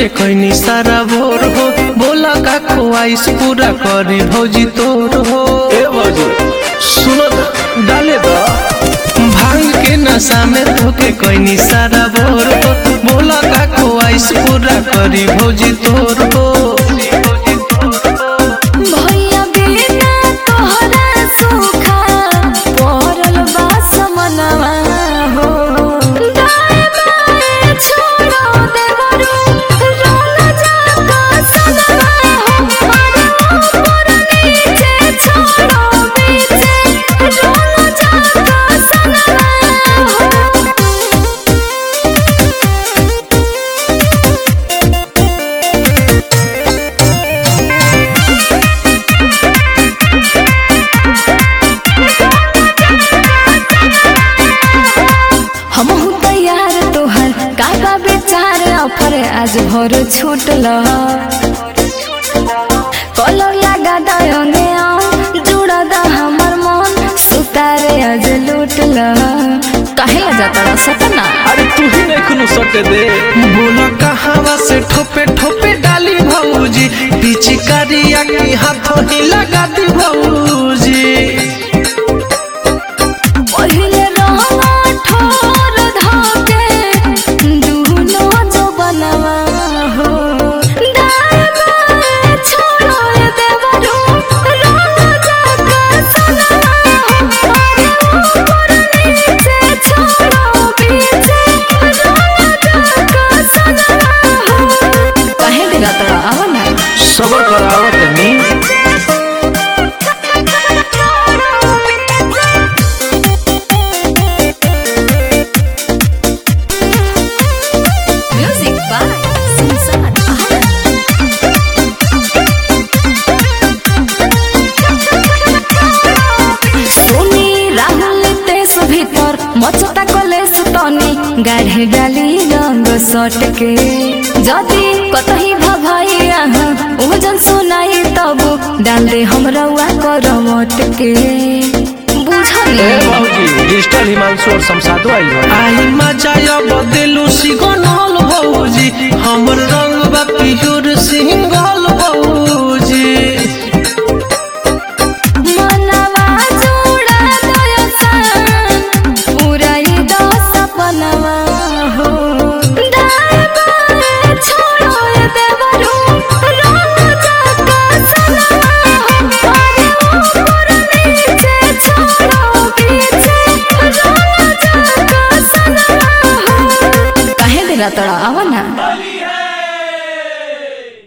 के कहनी सारा भोर हो बोला का ख्वाइश पूरा करी भौजी तोर हो ए भौजी सुनो त, डाले द भांग के नशा में धोके कहनी सारा भोर हो बोला का ख्वाइश पूरा करी भौजी तोर हो भैया बिना तोहरा सुखा पड़ल बा समनवा हो दाएं बाएं छोड़ो देवरू रोल जाका सनवा हो अरे ऊपर नीचे छोड़ो बीचे रोल जाका सनवा हो हम तैयार तोहर काका बेचार ऑफर आज भर छूटल कलर लगा दयने जुड़ा द हमर मन सुतारे आज लूटल काहे ला जाता सतना अरे तू ही नहीं खुनु सटे दे बोला कहावा से ठोपे ठोपे डाली भौजी पिचकारिया के हाथों ही लगा दी भौजी पहिले रहला ठोर धाके दुनो जो बनवा हो दाएं बाएं छोड़ो ये देवरू रोल जाका सनवा हो अरे ऊपर नीचे छोड़ो बीचे रोल जाका सनवा हो काहे दिला तोरा आवा ना सबर करावत नी Music by Susan Ahmed. सोनी राहुल तेस भीतर मचता कलेस तनी गाढ़े डाली रंग सट के जदी कतही भभाई आहा ओजन सुनाई तब डाल दे हमरा वा करमट के बुझली भौजी डिजिटल हिमांशु और शमशादो आई बा आई मजा अब दिलु सिगनल भौजी हमर रंग बा पियोर सिंगल भौजी मनवा जोड़ा दयसान उड़ाई दो सपनवा हो दाएं बाएं छोड़ो ये देवरू रोल जाका सनवा हो अरे ऊपर नीचे छोड़ो बीचे रोल जाका सनवा हो काहे दिला तोरा आवा ना